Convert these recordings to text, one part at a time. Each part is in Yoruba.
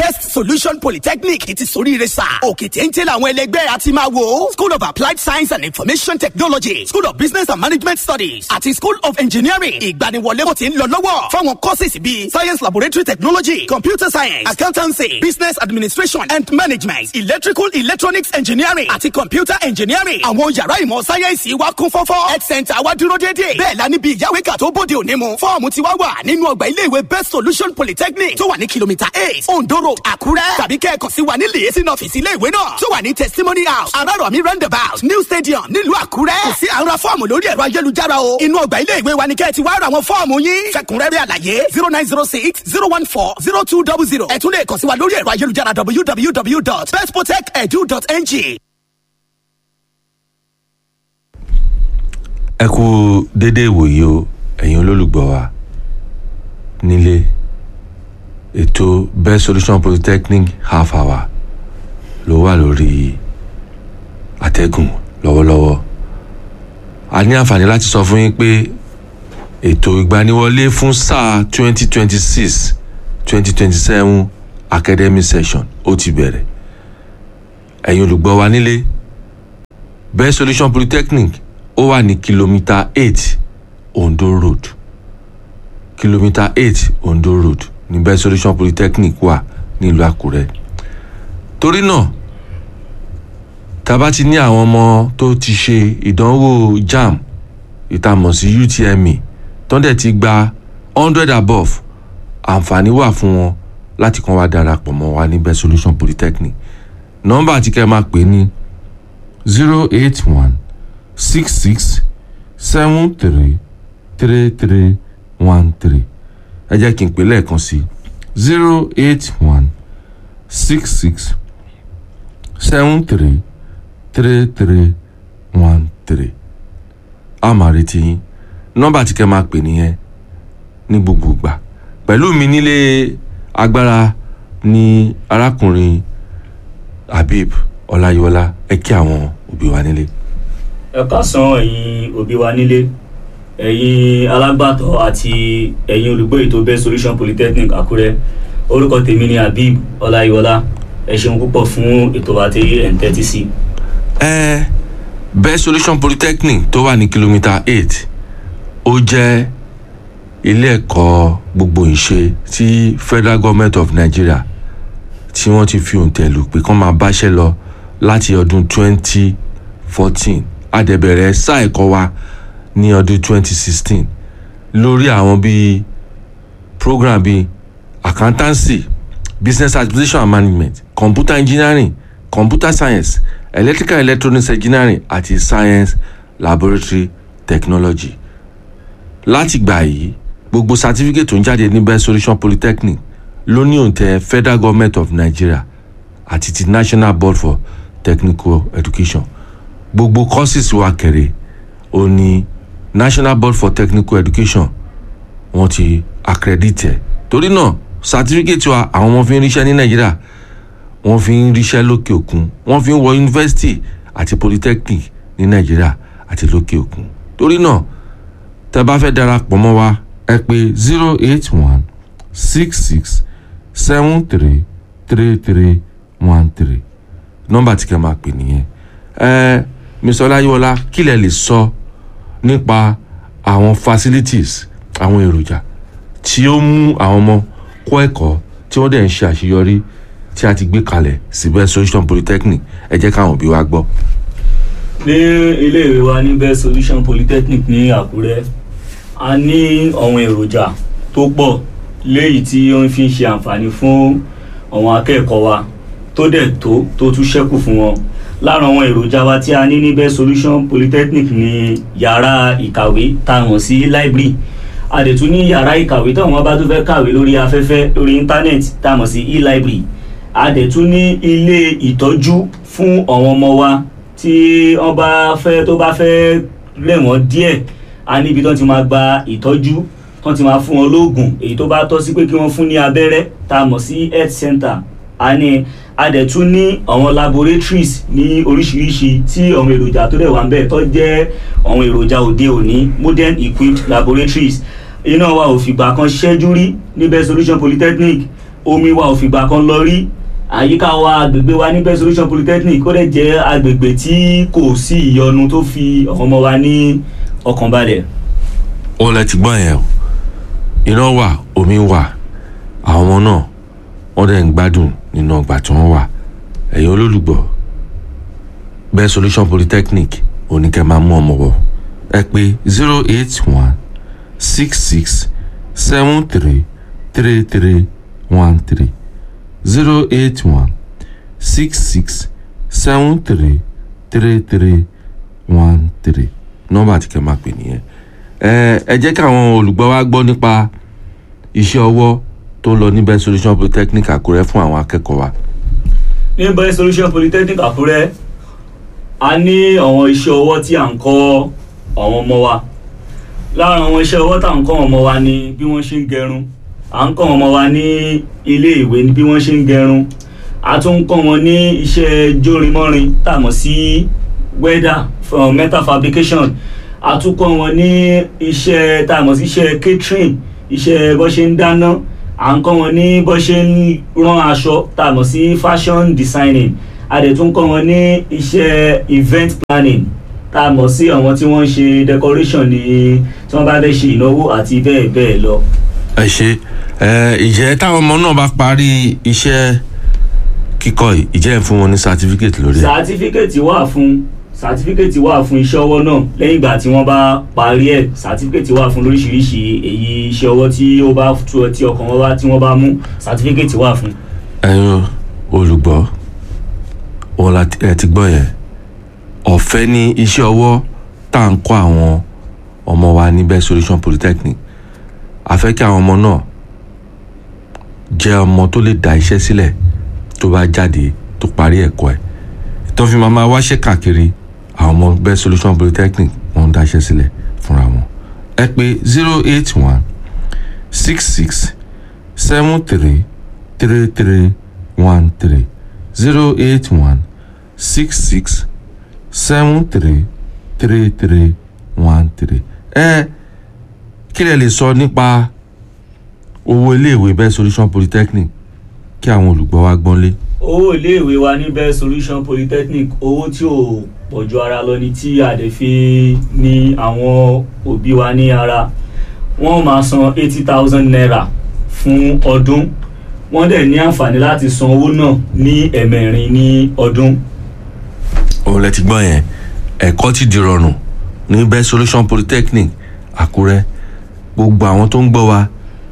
best solution polytechnic ti soríire sà òkè téńté làwọn ẹlẹgbẹ́ àti máa wò school of applied science and information technology school of business and management studies àti school of engineering ìgbaniwọlé kò ti ń lọ lọ́wọ́ fáwọn courses bíi science laboratory technology computer science accountancy business administration and management electrical electronics engineering àti computer engineering àwọn yàrá ìmọ̀ sáyẹ́ǹsì wa kún fọ́fọ́ health center wa dúró déédéé bẹ́ẹ̀ la níbi ìyáwéka tó bóde òní mu fọ́ọ̀mù ti wá wà nínú ọgbà iléèwé best solution polytechnic tó wà ní kìlómítà eight ondo road àkúrẹ́ tàbí kẹ́ẹ̀kan sí wa ní lèyẹsí ọ́fíìsì iléèwé náà tó wà ní testimony house arárọ̀mí roundabout new stadium nílùú àkúrẹ́ kò sí àwọn fọ́ọ̀mù lórí ẹ̀rọ ayélujára o inú ọgbà iléèwé wa ni kẹ́ẹ̀ ti wá ra àwọn fọ́ọ̀mù yín fẹ̀kúnrẹ́rẹ́ àlàyé zero nine zero six zero one four zero two double zero ẹ tún lè kàn sí wa lórí ẹ̀rọ ayélujára www.bestprotect.edu.ng. ẹ kú déédéé ìwòye o ẹ̀yin olólùgbọ́ wa nílé ètò best solution polytechnic half hour ló wà lórí àtẹ́gùn lọ́wọ́lọ́wọ́ a ní àǹfààní láti sọ fún yín pé ètò ìgbaniwọlé fún sáà twenty twenty six twenty twenty seven academic session ó ti bẹ̀rẹ̀ ẹ̀yin olùgbọ́ wa nílé best solution polytechnic ó wà ní kìlómítà eight ondo road kìlómítà eight ondo road ní best solution polytechnic wà nílùú àkúrẹ́ torí náà tá a bá ti ní àwọn ọmọ tó ti ṣe ìdánwò jamb ìtàmọ̀ sí utme tó dẹ̀ ti gba hundred above àǹfààní wà fún wọn láti kàn wá darapọ̀ mọ́ wa ní best solution polytechnic nọ́mbà tí kẹ́ ẹ máa pè ní zero eight one six six seven three three three one three ẹ jẹ́ kí n pè lẹ́ẹ̀kan sí zero eight one six six seven three three three one three a máa retí yín nọ́mbà tí kẹ́ máa pè nìyẹn ní gbogbo ìgbà pẹ̀lú mi nílé agbára ní arákùnrin habib ọláyíwọlá ẹ kí àwọn òbí wa nílé. ẹ káàsán ẹ̀yin òbí wa nílé ẹ̀yin alágbàtọ́ àti ẹ̀yin olùgbé ètò best solution polytechnic àkúrẹ́ orúkọ tèmi ni habib ọláyíwọlá ẹ ṣeun púpọ̀ fún ètò àti ẹ̀ ń tẹ́tí sí. ẹ best solution polytechnic tó wà ní kìlómítà eight ó jẹ́ ilé ẹ̀kọ́ gbogbo ìṣe tí federal government of nigeria tí wọ́n ti fi òǹtẹ̀ lù pé kán máa báṣẹ́ lọ láti ọdún twenty fourteen àdẹ̀bẹ̀rẹ̀ sáà ẹ̀kọ́ wa ní ọdún twenty sixteen lórí àwọn bíi program bíi accountancy business administration and management computer engineering computer science electrical electronics engineering àti science laboratory technology láti gbà yìí gbogbo certificate tó ń jáde ní best solution polytechnic ló ní òǹtẹ̀ federal government of nigeria àti ti national board for technical education gbogbo courses wa kẹrẹ ó ní national board for technical education wọ́n ti accredit ẹ̀ torí náà certificate wa àwọn ọmọ fi ń ríṣẹ́ ní nàìjíríà wọ́n fi ń ríṣẹ́ lókè òkun wọ́n fi ń wọ yunifásitì àti polytechnic ní nàìjíríà àti lókè òkun torí náà tẹ́ bá fẹ́ darapọ̀ mọ́ wa ẹ pè zero eight one six six seven three three three one three nọ́mbà tí kẹ́ máa pè nìyẹn ẹ mr ọláyíwọlá kí lẹ lè sọ nípa àwọn facilities àwọn èròjà tí ó mú àwọn ọmọ kọ́ ẹ̀kọ́ tí wọ́n dẹ̀ ń ṣe àṣeyọrí tí a ti gbé kalẹ̀ síbẹ̀ solution polytechnic ẹ jẹ́ káwọn òbí wa gbọ́. ní iléèwé wa ní best solution polytechnic ní àkúrẹ́ a ní àwọn èròjà tó pọ̀ léyìí tí ó ń fi ṣe àǹfààní fún àwọn akẹ́kọ̀ọ́ wa tó dẹ̀ tó tó tún ṣẹ́kù fún wọn lára àwọn èròjà wa tí a ní ní best solution polytechnic ní yàrá ìkàwé tá a mọ̀ sí library a dẹ̀ tún ní yàrá ìkàwé táwọn bá tún fẹ́ kàwé lórí afẹ́fẹ́ lórí íńtánẹ́ẹ̀tì tá a mọ̀ sí e-library a dẹ̀ tún ní ilé ìtọ́jú fún àwọn ọmọ wa tí wọ́n bá fẹ́ tó bá fẹ́ rẹ̀ wọ́n díẹ̀ a níbi tó ti máa gba ìtọ́jú tó ti máa fún wọn lóògùn èyí tó bá tọ́ sí pé kí wọ́n fún ní abẹ́rẹ́ tá a mọ̀ sí health center a ní a dẹ̀ tún ní àwọn laboratories ní oríṣiríṣi tí àwọn èròjà tó dẹ̀ wà ń bẹ̀ tó jẹ́ àwọn èròjà òde òní modern equipped laboratories iná wa ò fìgbà kan ṣẹ́jú rí ní best solution polytechnic omi wa ò fìgbà kan lọ rí àyíká wa agbègbè wa ní best solution polytechnic ó dẹ̀ jẹ́ agbègbè tí kò sí ìyọnu tó fi àwọn ọmọ wa ní ọkàn balẹ̀. ó lẹ ti gbọ́ yẹn o iná wà omi wà àwọn ọmọ náà wọ́n dẹ̀ ń gbádùn nínú ọgbà tí wọ́n wà ẹ̀yin olólùgbọ́ best solution polytechnic oníkẹ́ máa mú ọmọ wọ̀ ẹ pé zero eight one six six seven three three three one three zero eight one six six seven three three three one three nọ́mbà tí kẹ́ máa pè nìyẹn ẹ ẹ jẹ́ kí àwọn olùgbọ́ wa gbọ́ nípa iṣẹ́ ọwọ́ tó ń lọ ní best solution polytechnic àkúrẹ́ fún àwọn akẹ́kọ̀ọ́ wa. ní best solution polytechnic àkúrẹ́ a ní àwọn iṣẹ́ ọwọ́ tí à ń kọ́ àwọn ọmọ wa lára àwọn iṣẹ́ ọwọ́ tá à ń kọ́ àwọn ọmọ wa ni bí wọ́n ṣe ń gẹrun à ń kọ́ àwọn ọmọ wa ní ilé ìwé ní bí wọ́n ṣe ń gẹrun a tún ń kọ́ wọn ní iṣẹ́ jórinmọ́rin tá a mọ̀ sí weather from metal fabrication a tún kọ́ wọn ní iṣẹ́ tá a mọ̀ sí iṣẹ́ catering iṣẹ́ bó ṣe ń dáná à ń kọ́ wọn ní bó ṣe ń rán aṣọ tá a mọ̀ sí fashion designing a dẹ̀ tún kọ́ wọn ní iṣẹ́ event planning tá a mọ̀ sí àwọn tí wọ́n ń ṣe decoration ní tí wọ́n bá fẹ́ ṣe ìnáwó àti bẹ́ẹ̀ bẹ́ẹ̀ lọ. ẹ ṣe ẹ ìjẹ́ táwọn ọmọ náà bá parí iṣẹ́ kíkọ́ yìí ìjẹ́ ń fún wọn ní certificate lórí ẹ̀. sàtífíkẹ̀tì wà fún sàtífíkẹ̀tì wà fún iṣẹ́ ọwọ́ náà lẹ́yìn ìgbà tí wọ́n bá parí ẹ̀ sàtífíkẹ̀tì wà fún lóríṣiríṣi èyí iṣẹ́ ọwọ́ tí ó bá tu tí ọkàn wọn bá tí wọ́n bá mú sàtífíkẹ̀tì wà fún. ẹ̀yin olùgbọ́ wọn la ẹ ti gbọ́ yẹn ọ̀fẹ́ ní iṣẹ́ ọwọ́ tá à ń kọ́ àwọn ọmọ wa ní best solution polytechnic a fẹ́ kí àwọn ọmọ náà jẹ́ ọmọ tó lè dá iṣẹ́ sílẹ̀ tó bá jáde tó parí ẹ̀kọ́ ẹ̀ tó fi máa máa wáṣẹ́ káàkiri àwọn ọmọ best solution polytechnic wọ́n ń dá iṣẹ́ sílẹ̀ fúnra wọn ẹ pé zero eight one six six seven three three three one three zero eight one six six seven three three three one three ẹ kí lẹ lè sọ nípa owó iléèwé best solution polytechnic kí àwọn olùgbọ́ wa gbọ́n lé. owó iléèwé wa ní best solution polytechnic owó tí ò pọ̀jù ara lọ ni tí a dẹ̀ fi ní àwọn òbí wa ní ara wọ́n máa san eighty thousand naira fún ọdún wọ́n dẹ̀ ní àǹfààní láti san owó náà ní ẹ̀mẹ̀rin ní ọdún. òun lẹ ti gbọ́ yẹn ẹ̀kọ́ ti di rọrùn ní best solution polytechnic àkúrẹ́ gbogbo àwọn tó ń gbọ́ wa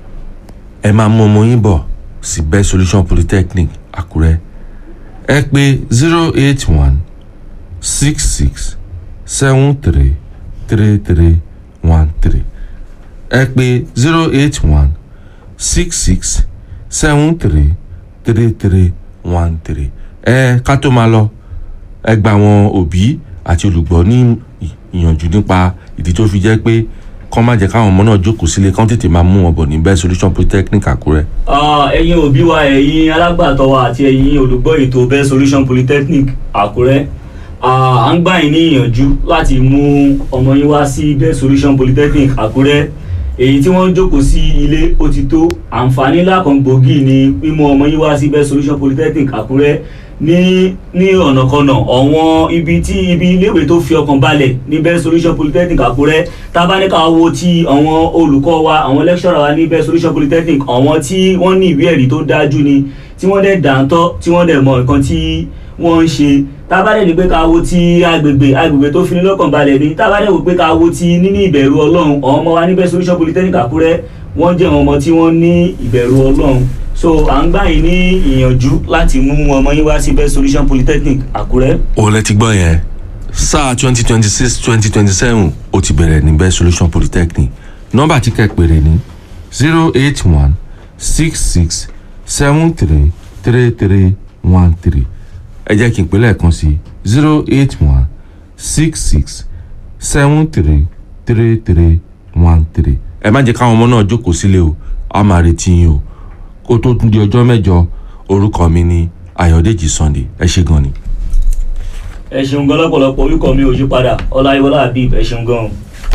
ẹ máa mú ọmọ yín bọ̀ sí best solution polytechnic àkúrẹ́ ẹ pé zero eight one six six seven three three three one three ẹ pé zero eight one six six seven three three three one three ẹ ká tó máa lọ ẹ gba àwọn òbí àti olùgbọ́ ní ìyànjú nípa ìdí tó fi jẹ́ pé kọ́ má jẹ́ káwọn ọmọ náà jókòó sílé kán tètè máa mú wọn bọ̀ ní best solution polytechnic àkúrẹ́. Ah, ẹ̀yin òbí wa ẹ̀yin alágbàtọ́ wa àti ẹ̀yin olùgbọ́ ètò best solution polytechnic àkúrẹ́ Ah, à ń gbà yín ní ìyànjú láti mú ọmọ yín wá sí best solution polytechnic àkúrẹ́ èyí tí wọ́n ń jókòó sí ilé ó ti tó àǹfààní ńlá kan gbòógì ni mímú ọmọ yín wá sí best solution polytechnic àkúrẹ́ ní ní ọ̀nàkọnà ọ̀wọ́n ibi tí ibi iléèwé tó fi ọkàn balẹ̀ ní best solution polytechnic àkúrẹ́ tábánikà wo ti àwọn olùkọ́ wa àwọn lecturer wa ní best solution polytechnic àwọn tí wọ́n ní ìwé ẹ̀rí tó dájú ni tí wọ́n dẹ̀ dáńtọ́ tí wọ́n dẹ̀ mọ nǹkan tí wọ́n ń ṣe tábàdẹ̀ ní pé ká wo ti agbègbè agbègbè tó fini lọ́kàn balẹ̀ ni tábàdẹ̀ wò pé ká wo ti níní ìbẹ̀rù ọlọ́run àwọn ọmọ wa ní best solution polytechnic àkúrẹ́ wọ́n jẹ́ àwọn ọmọ tí wọ́n ní ìbẹ̀rù ọlọ́run so à ń gbà yín ní ìyànjú láti mú ọmọ yín wá sí best solution polytechnic àkúrẹ́. òun lẹ ti gbọ́ yẹn sáà twenty twenty six twenty twenty seven ó ti bẹ̀rẹ̀ ní best solution polytechnic nọ́mbà tí kẹ́ pèrè ní zero eight one six six seven three three three one three ẹ jẹ́ kí n pè lẹ́ẹ̀kan sí zero eight one six six seven three three three one three ẹ má jẹ́ káwọn ọmọ náà jókòó sílé o a máa retí yín o kó tó tún di ọjọ́ mẹ́jọ orúkọ mi ni ayọ̀dèjì sunday ẹ ṣé gan ni. ẹ ṣeun gan lọ́pọ̀lọpọ̀ orúkọ mi ò yí padà ọláyíwọlá habib ẹ ṣeun gan.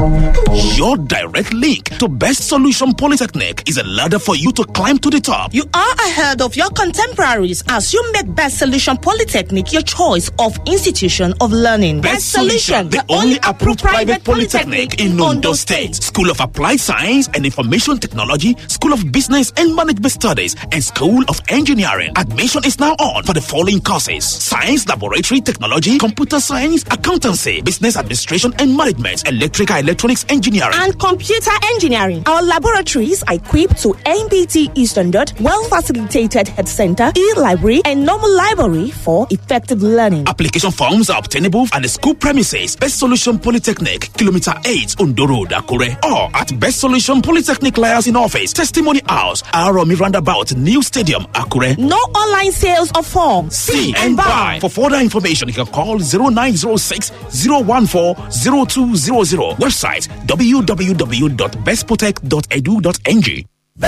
Your direct link to Best Solution Polytechnic is a ladder for you to climb to the top. You are ahead of your contemporaries as you make Best Solution Polytechnic your choice of institution of learning. Best Solution, the only approved private polytechnic in Ondo State. School of Applied Science and Information Technology, School of Business and Management Studies, and School of Engineering. Admission is now on for the following courses: Science Laboratory Technology, Computer Science, Accountancy, Business Administration and Management, Electrical Electronics Engineering. and computer engineering. Our laboratories are equipped to NBT standard, well facilitated head center, e-library, and normal library for effective learning. Application forms are obtainable at the school premises, Best Solution Polytechnic, Kilometer 8, Ondo Road, Akure, or at Best Solution Polytechnic Liaison Office, Testimony House, Aromi Roundabout, New Stadium, Akure. No online sales of forms. See and buy. For further information, you can call 0906 014 0200. Website www.bestprotect.edu.ng.